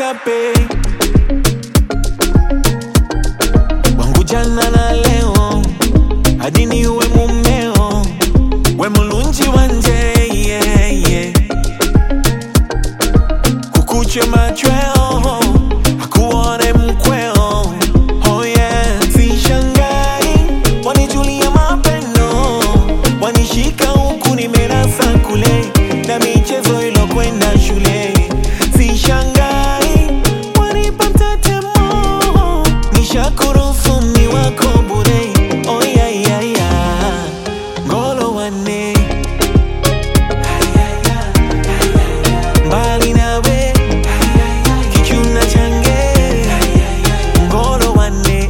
chape wangu jana na leo hadi ni uwe mumeo we mulunji wanje yeah, yeah. kukuche machweo akuone mkweo oh yeah. sishangai wanijulia mapendo wanishika huku nimerasa kule na michezo ilokwenda shule sishangai wanipata temo nishakuruhusu ni wako bure oh yeah, yeah, yeah. ngolo wane mbali nawe kichuna change ngolo wane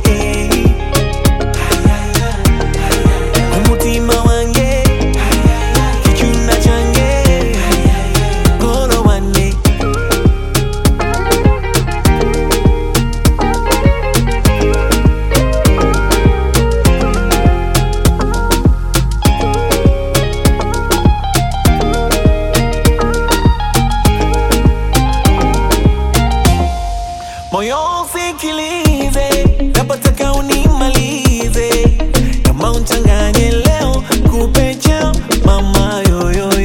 umutima wange kichuna change ngolo wane moyo usikilize, napotaka unimalize, kama unchanganye leo kupe chao mama yoyo